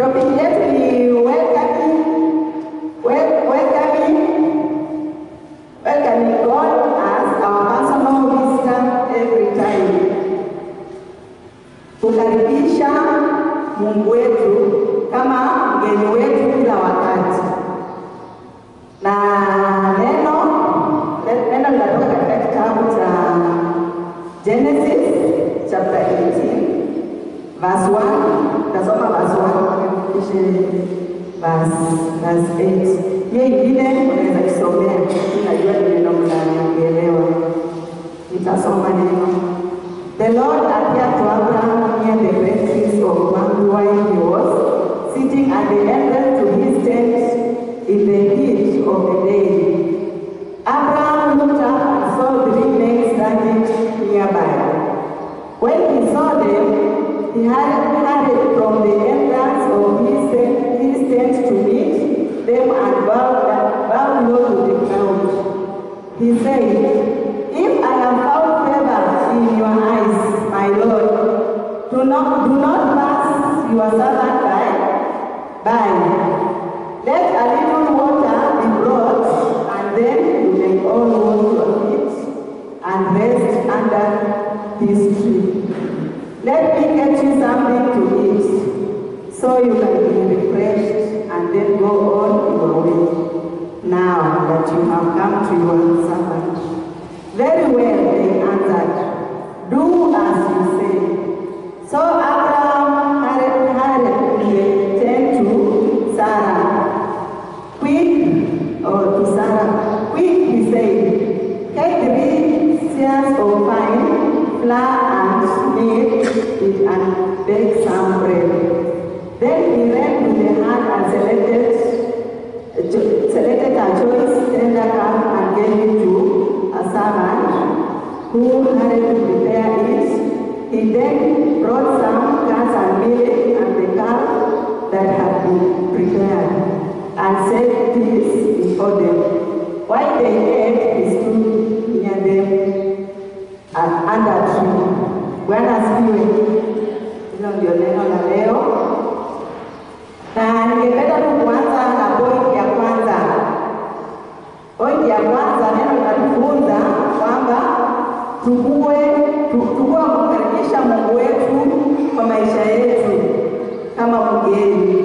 Topic yetu ni welcoming, wel- welcoming, welcoming God as our personal visitor every time. Kukaribisha Mungu wetu kama mgeni wetu kila wakati. Na neno neno linatoka katika kitabu cha Genesis chapter 18 verse 1. Tasoma verse 1 kisha verse verse 8. Hiyo ingine unaweza kusomea, najua ni neno mnanielewa. Nitasoma neno. The Lord appeared to Abraham near the great trees of Mamre while he was sitting at the entrance to his tent in the heat of the day. Abraham looked up and saw three men standing nearby. When he saw them, he hurried hurried from the entrance of his tent, his tent to meet them and bowed, bowed low to the ground. He said, If I have found favor in your eyes, my Lord, do not, do not pass your servant by. by. Let a little water be brought, and then you may all wash your feet and rest under this tree. Let me get you something to eat, so you can be refreshed and then go on your way. Now that you have come to your servant. Very well, they answered. Do as you say. So Abraham hurried, hurried turned to Sarah. Quick, or to Sarah, quick, he said, take three seahs of fine flour and knead it and bake some bread. Then he ran to the hand and selected selected a choice tender calf and gave it to a servant who hurried to prepare it. He then brought some cats and milk and the calf that had been prepared and set this before them. While they ate, he stood near them and under a tree. Bwana asifiwe. Hilo ndio neno la leo na ningependa tu kuanza na pointi ya kwanza. Pointi ya kwanza, neno linatufunza kwamba tukue tu- tukue kumkaribisha Mungu wetu kwa maisha yetu kama mgeni.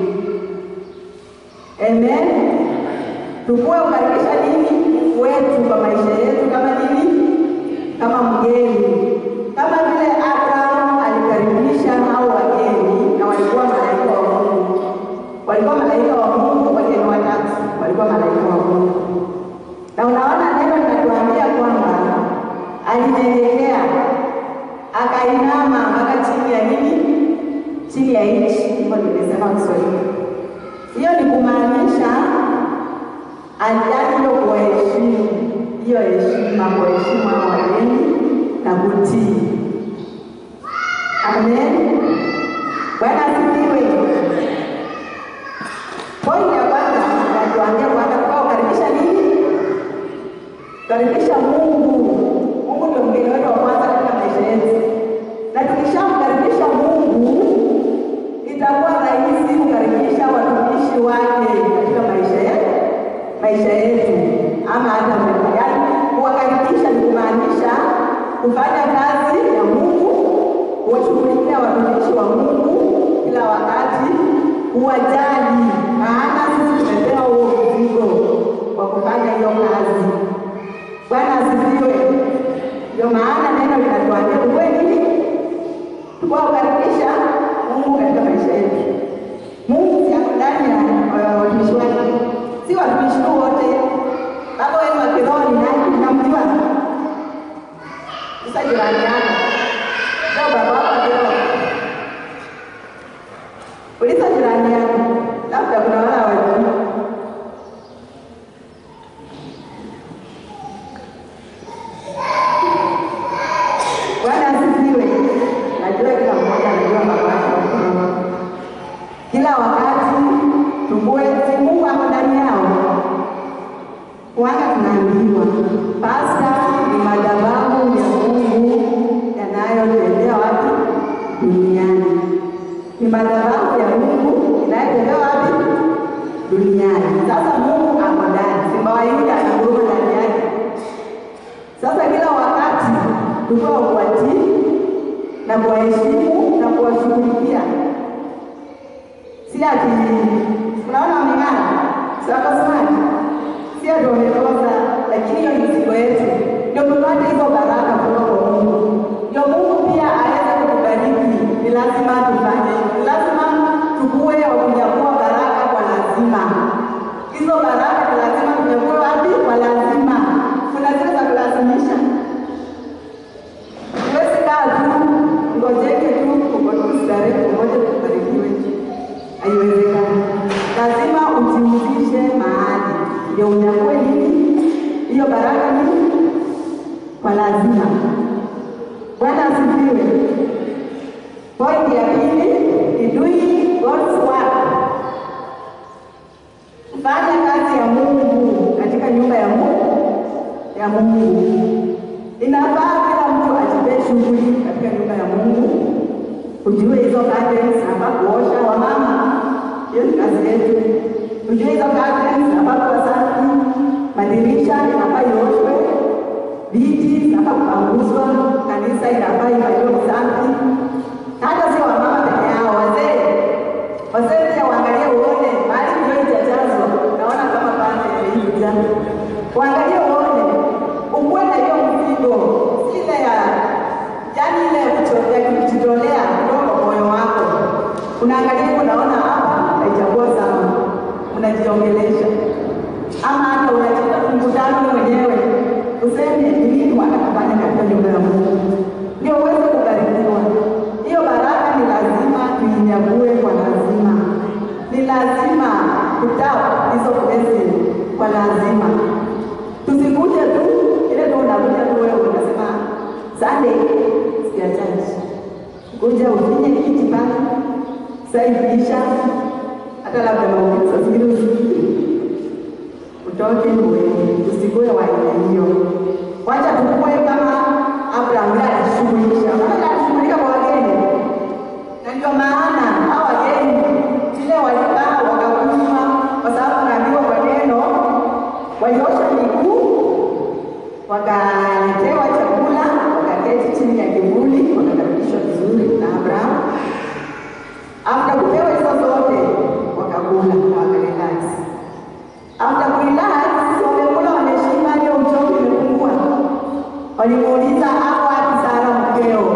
Amen. Tukue kukaribisha nini Mungu wetu kwa maisha yetu kama nini? Kama mgeni, kama vile Abraham alikaribisha hao wageni na walikuwa malaika wa Mungu walikuwa malaika wa Mungu, wageni watatu walikuwa malaika wa Mungu. Na unaona neno linatuambia kwamba alinyenyekea, akainama mpaka chini ya nini? Chini ya nchi. Hivyo nimesema Kiswahili. Hiyo ni kumaanisha aliani hiyo kuwaheshimu, hiyo heshima, kuwaheshimu hao wageni na kutii. Amen. Bwana asifiwe. Pointi ya kwanza natuambia kwanza kwa kukaribisha nini? Karibisha Mungu. Mungu ndio mgeni wetu wa kwanza katika maisha yetu, na tukishamkaribisha Mungu itakuwa rahisi kukaribisha watumishi wake katika maisha yetu, maisha yetu ama hata mbele. Yaani kuwakaribisha ni kumaanisha kufanya kazi ya Mungu, kuwashughulikia watumishi wa Mungu kila wakati, kuwajali, maana sisi tumepewa huo mzigo wa kufanya hiyo kazi. Bwana asifiwe. Ndio maana neno linatuambia tuwe nini? Tuwakaribisha Mungu katika maisha yetu. Mungu si ako ndani ya uh, watumishi wake, si watumishi tu wote. Baba wenu wa kiroho ni nani? Namjua sasa jirani yako ndio baba wako wa kiroho. Uliza jirani yako, labda kuna wale hawajui. Bwana asifiwe. Najua kila mmoja anajua baba yake wa kiroho. Kila wakati tukue, si Mungu ako ndani yao. Wanga tunaambiwa pasta ni madhabahu ya Mungu yanayotembea wapi duniani. Ni madhabahu ya Mungu inayetembea wapi? Duniani. Sasa Mungu ako ndani, simba wa Yuda anaguruma ndani yake. Sasa kila wakati tulikuwa kuwatii na kuwaheshimu na kuwashughulikia, si ati unaona wameng'ana, si wako smart, si ati wamekosa, lakini hiyo ni mzigo yetu, ndio tupate hizo baraka kutoka kwa Mungu, ndio Mungu pia aweze kutubariki. Ni lazima tufanye, ni lazima tukue wakunyakua baraka kwa lazima. Hizo baraka ni lazima tunyakue wapi? Kwa lazima. Kuna zile za kulazimisha Huwezi kaa tu ngojeke tu kustarehe pamoja kubarikiwe, haiwezekani. Lazima ujihusishe mahali ndio unyakue nini hiyo baraka nini kwa lazima. Bwana asifiwe. Point ya pili ni doing God's work, kufanya kazi ya Mungu katika nyumba ya Mungu ya Mungu. Inafaa kila mtu achukue shughuli katika nyumba ya Mungu, ujue hizo curtains hapa kuosha, wamama, hiyo ni kazi yetu. Ujue hizo curtains hapa kuwa safi, madirisha inafaa ioshwe, viti inafaa kupanguzwa, kanisa inafaa ifanyiwe usafi. Hata sio wamama peke yao, wazee wazee pia waangalie, uone mahali hiyo ijajazwa, naona kama pande imeija, waangalie uone ukuwe na hiyo mzigo, si ile ya yaani ile ya kucho- ya kujitolea kutoka kwa moyo wako. Unaangalia unaona hapa haijakuwa sawa, unajiongelesha ama hata unacheza mkutano mwenyewe useme ni nini wanakafanya katika nyumba ya Mungu ndio uweze kubarikiwa. Hiyo baraka ni lazima tuinyague kwa lazima, ni lazima kutapa hizo blessing kwa lazima Tusikuje tu ile tu unakuja tu wewe unasema Sunday sikia church. Kuja ufinye kiti pale. Saidiisha hata labda maombi saa zingine usikie. Utoke uende, usikue wa aina hiyo. Wacha tukue kama Abraham yeye alishughulisha. Maana alishughulika kwa wageni. Na ndio maana hao wageni vile walikaa wakakunywa kwa sababu naambiwa kwa neno waliosha miguu, wakaletewa chakula, wakaketi chini ya kivuli, wakakaribishwa vizuri na Abrahamu. After kupewa hizo zote, wakakula na wakarelax. After kurelax, wamekula wameshiba, hiyo uchovu imepungua. Walimuuliza hapo wapi Sara mkeo?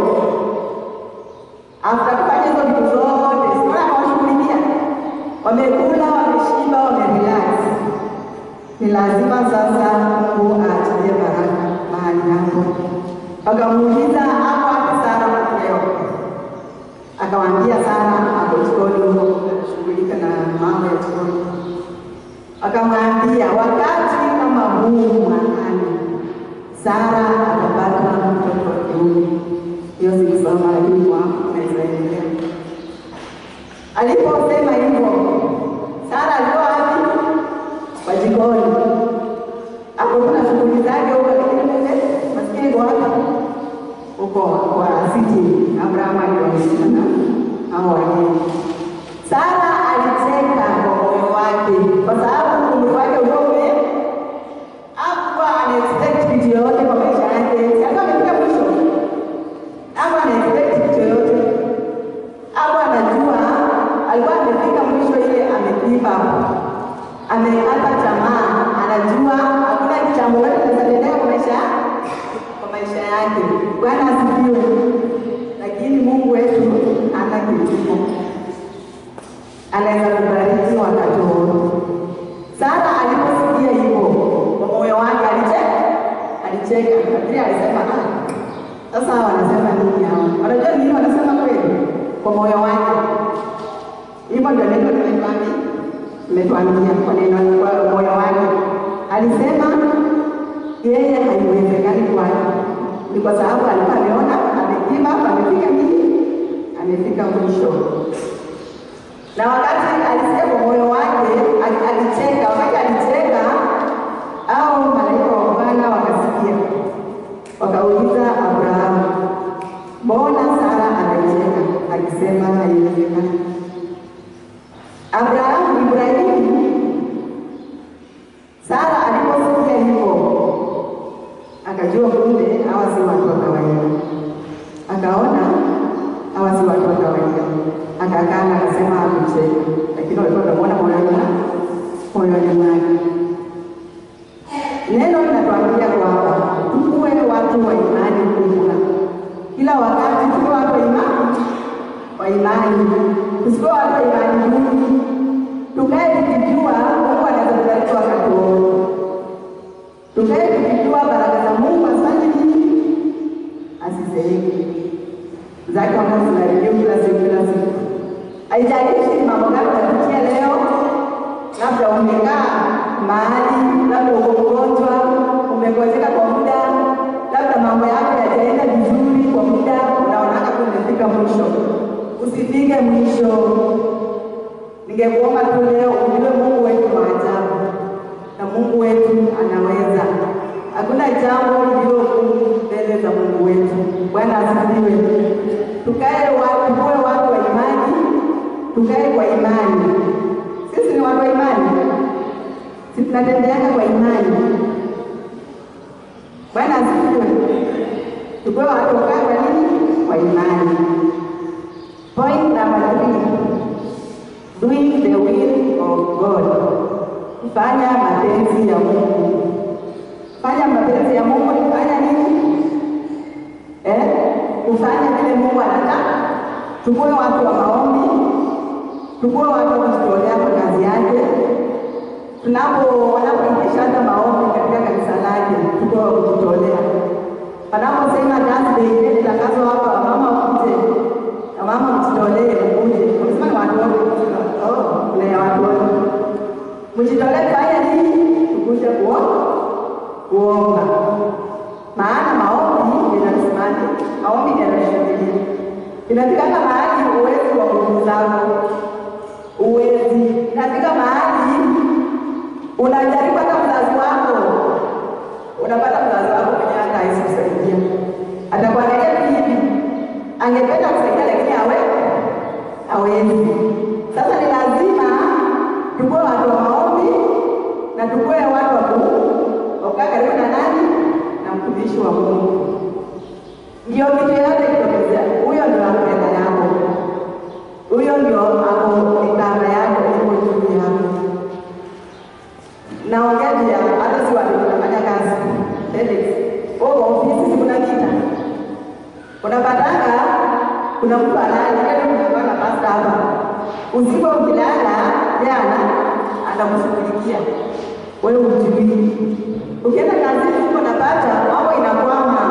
After kufanya hizo vitu zote, sikuwa anawashughulikia, wamekula, wameshiba, wamerelax ni lazima sasa Mungu aachilie baraka mahali hapo. Wakamuuliza hapo wapi Sara mkeo? Akawaambia Sara ako jikoni huko anashughulika na mambo ya jikoni. Akamwambia wakati kama huu mwakani Sara atapata mtoto wa kiume. Hiyo sikusoma, lakini kwa naweza endelea. Aliposema hivyo, Sara alikuwa wapi? Kwa jikoni. Hapo kuna shughuli zake huko, lakini kumbe maskini kwa wapi? Huko kwa siti. Abrahamu aliwaishana na hao wageni. Sara alicheka kwa moyo wake, kwa sababu umri wake ulikuwa ume hakuwa ana expect kitu yoyote kwa maisha yake. Alikuwa amefika mwisho, hakuwa ana expect kitu yoyote, hakuwa anajua, alikuwa amefika mwisho, ile amepiva amekata tamaa, anajua hakuna jambo lolote linaweza kwa maisha kwa maisha yake. Bwana asifiwe. Lakini Mungu wetu hana kipimo, anaweza kubariki wakati wowote. Sara aliposikia hivyo kwa moyo wake alicheka, alicheka, lakini alisema ah, sasa hawa wanasema nini hawa? Wanajua nini wanasema kweli? Kwa moyo wake. Hivyo ndio neno limetuambia umetuambia kwa neno kwa moyo wake. Alisema yeye haiwezekani kwake, ni kwa sababu alikuwa ameona amepima, amefika nini, amefika mwisho. Na wakati alisikia kwa moyo wake, ali- alicheka. Wakati alicheka, au malaika wa Bwana wakasikia, wakauliza Abrahamu, mbona Sara anacheka akisema haiwezekani? Abrahamu, Ibrahimu, Sara aliposikia hivyo akajua kumbe hawa si watu wa kawaida, akaona hawa si watu wa kawaida, akakaa akasema hakucheka, lakini walikuwa wanamuona moyoni moyoni mwake. Neno linatuambia kwamba tukuwe watu wa imani kubwa, kila wakati tuwe watu wa imani wa imani, tusikuwe watu wa imani duni, tukae tukijua Mungu anaweza kubariki wakati wote, tukae tukijua baraka za Mungu asante nini asisehemu zake ambazo zinarejea kila siku kila siku. Haijalishi ni mambo gani utapitia leo, labda umekaa mahali, labda uko mgonjwa, umegonjeka kwa muda, labda mambo yako yajaenda vizuri kwa muda, unaonaka tu umefika mwisho. Usifike mwisho. Ningekuomba tu leo ujue Mungu wetu wa ajabu na Mungu wetu anaweza. Hakuna jambo lililo gumu mbele za Mungu wetu. Bwana asifiwe. Tukae watu, tuwe watu wa imani, tukae kwa imani. Sisi ni watu wa imani, si tunatembeana kwa imani. Bwana asifiwe. Tukuwe watu wakae kwa nini? Kwa imani. Point number three, doing the will of God. Fanya mapenzi ya Mungu. Fanya mapenzi ya Mungu ni kufanya nini? Eh? Kufanya vile Mungu anataka. Tukuwe watu wa maombi, tukuwe watu wa kujitolea kwa kazi yake. Tunapo wanapoitisha hata maombi katika kanisa lake, tukuwe wa kujitolea. Wanaposema Thursday, ile tangazo hapa, wamama wakuje, wamama mjitolee, mkuje. Wamesema ni watu wote, oh, kuna ya watu wote. Mjitolee kufanya nini? Tukuje kuomba, kuomba. Maana maombi yanasimama, maombi yanashuhudia. Inafikanga mahali uwezi wa nguvu zako, uwezi. Inafika mahali unajaribu hata mzazi wako, unapata mzazi wako mwenyewe hata hawezi kusaidia, atakuangalia tu hivi, angependa kusaidia lakini hawe hawezi. Sasa ni lazima tukuwe watu wa maombi na tukuwe watu wa kukaa karibu na nani na mtumishi wa Mungu. Ndio kitu yote kitokezea, huyo ndio akupenda yako, huyo ndio ako ikara yako iko juu yako. Naongea juu ya hata si watu tunafanya kazi Felix, wewe ofisi si kuna kita unapatanga, kuna mtu analala kile tunakuwa na pasta hapa usiku, ukilala jana anakushughulikia wewe, ujui ukienda kazini huko unapata mambo inakwama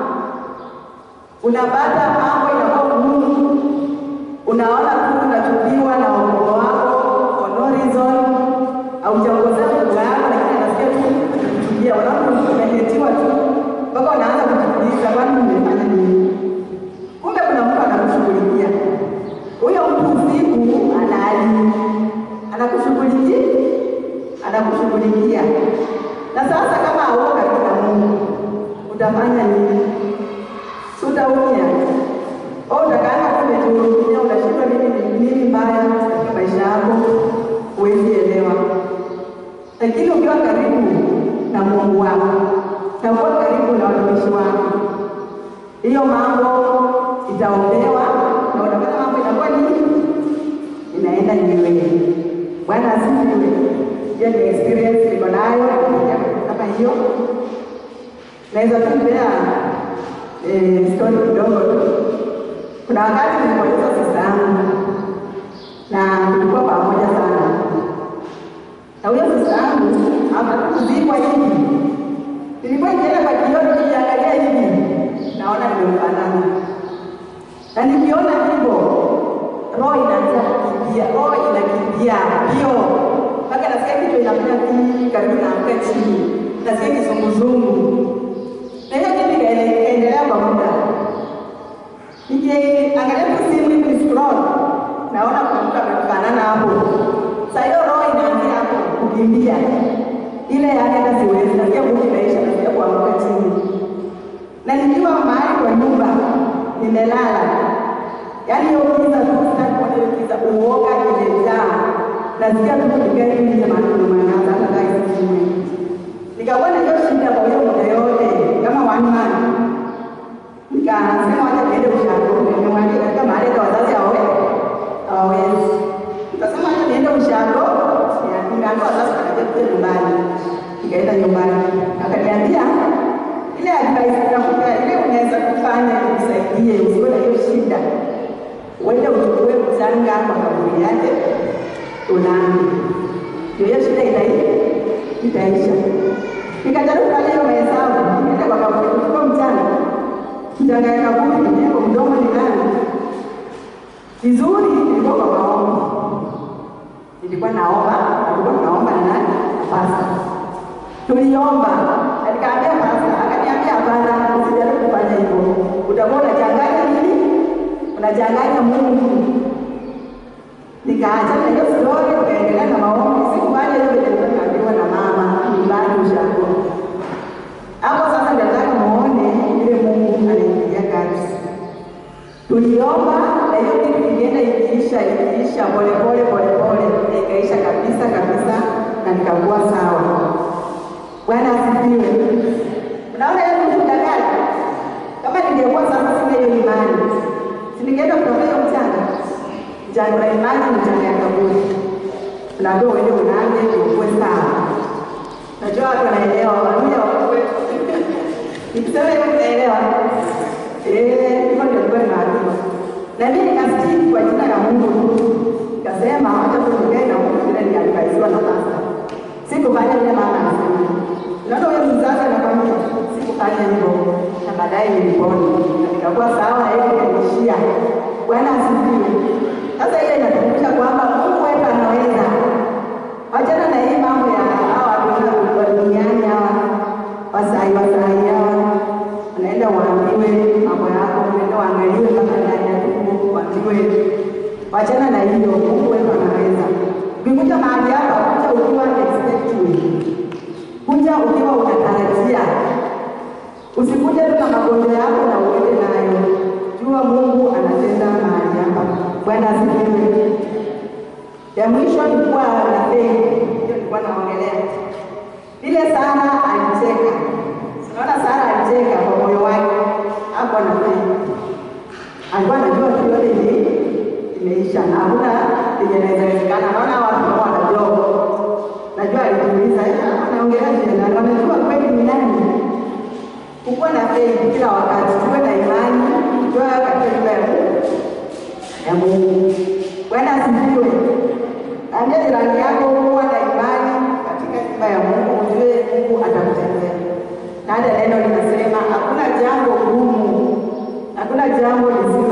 unapata mambo inakuwa ngumu, unaona tu unachukiwa na ukoo wako for no reason, haujaongozea Mungu yako, lakini anasikia tu kuchukia, unaona umehetiwa tu mpaka unaanza kujiuliza, kwani umefanya nini? Kumbe kuna mtu anakushughulikia. Huyo mtu usiku anali anakushughulikia, anakushughulikia. Na sasa kama hauko karibu na Mungu utafanya nini? Utaumia au utakaanga tu umejihurumia, unashindwa nini nini mbaya katika maisha yako, huwezi elewa. Lakini ukiwa karibu na Mungu wako na ukiwa karibu na watumishi wako, hiyo mambo itaombewa na utapata mambo inakuwa nini, inaenda nywele. Bwana asifiwe. Hiyo ni experience niko nayo kama hiyo, naweza kumpea eh, story kidogo tu. Kuna wakati nilipoteza sista yangu na tulikuwa pamoja sana, na huyo sista yangu akakuzikwa hivi. Nilikuwa nikienda kwa kioo nikiangalia hivi, naona nimemfanana, na nikiona hivyo roho inaanza kukimbia, roho inakimbia hiyo mpaka nasikia kichwa inafanya hivi, karibu naanguka chini, nasikia kizunguzungu na hiyo kitu ikaendelea kwa muda. Nikiangalia tu simu hivi ni scroll, naona kuna mtu amefanana hapo. Sasa hiyo roho inaanzia hapo kukimbia, ile yake hata siwezi, nasikia nguvu inaisha, nasikia kuanguka chini, na nikiwa mahali kwa nyumba nimelala, yaani hiyo giza tu, sitaki kuona hiyo giza, uoga imejaa nasikia tu kupiga hivi nje maneno manaanza hata guys kimwe. Nikakuwa na hiyo shida kwa hiyo muda yote kama one month. Nikasema wacha niende ushago, nimemwambia katika mahali kwa wazazi hawawe hawawezi. Nikasema wacha niende ushago, nimeambia wazazi watakuja kuja nyumbani. Nikaenda nyumbani, akaniambia ile advice nakupa ile unaweza kufanya ikusaidie usiwe na hiyo shida, uende uchukue mchanga kwa kaburi yake unani, ndio hiyo shida itaisha itaisha. Nikajaribu kufanya hiyo mahesabu, nikaenda kwa kaburi kuchukua mchanga, mchanga ya kaburi niko mdomo ni nani vizuri, nilikuwa kwa maombi, nilikuwa naomba, nilikuwa naomba na nani na pasta tuliomba, nikaambia pasta, akaniambia hapana, usijaribu kufanya hivyo, utakuwa unachanganya nini, unachanganya Mungu. Nikaacha na hiyo story, nikaendelea na maombi. Sikufanya hiyo vile nilikuwa naambiwa na mama nyumbani ushago. Hapo sasa ndio nataka muone ile Mungu anaingilia kati. Tuliomba na hiyo kitu ilienda ikiisha ikiisha polepole polepole, na ikaisha kabisa kabisa, na nikakuwa sawa. Bwana asifiwe. Unaona hiyo ni ushuhuda gani? Kama ningekuwa sasa sina hiyo imani, si ningeenda kutafuta hiyo mchanga mchanga wa imani, mchanga ya kaburi, unaambiwa uende unaanze ukuwe sawa. Najua watu wanaelewa, wanakuja wakue nikisema hiyo mnaelewa. Eh, hivyo ndio nilikuwa nimeambiwa, na mimi nikastiki kwa jina la Mungu tu, nikasema wacha tu nikae na Mungu vile niliadvaisiwa na pasta. Sikufanya vile mama anasema. Unaona huyo mzazi anakwambia sikufanya hivyo, na baadaye nilipona na nikakuwa sawa na hiyo ikaishia. Bwana asifiwe. Sasa hiyo inatukumbusha kwamba Mungu wetu anaweza. Wachana na hii mambo ya hawa watu wa duniani hawa wasai wasai hawa, unaenda uambiwe mambo yako, unaenda uangaliwe mpaka ndani ya tumbo uambiwe. Wachana na hiyo, Mungu wetu anaweza. Ukikuja mahali hapa, kuja ukiwa expecting kuja ukiwa unatarajia, usikuje tu na magonjwa yako na uende nayo. Jua Mungu anatenda mahali hapa. Bwana asifiwe. Ya mwisho ni kuwa na faith, hiyo nilikuwa naongelea vile. Sara alicheka, unaona, Sara alicheka kwa moyo wake, hakuwa na faith, alikuwa anajua tu yote ni imeisha na hakuna lenye inawezekana. Naona watu kama wanajua najua alijiuliza anaongelea tena, anajua kweli ni nani. Kukuwa na faith kila wakati, tuwe na imani, tuwe katika nyumba ya Mungu ya Mungu. Bwana asifiwe. Ambia jirani yako kuwa na imani katika nyumba ya Mungu, ujue Mungu atakutendea. Na hata neno linasema hakuna jambo gumu, hakuna jambo lisi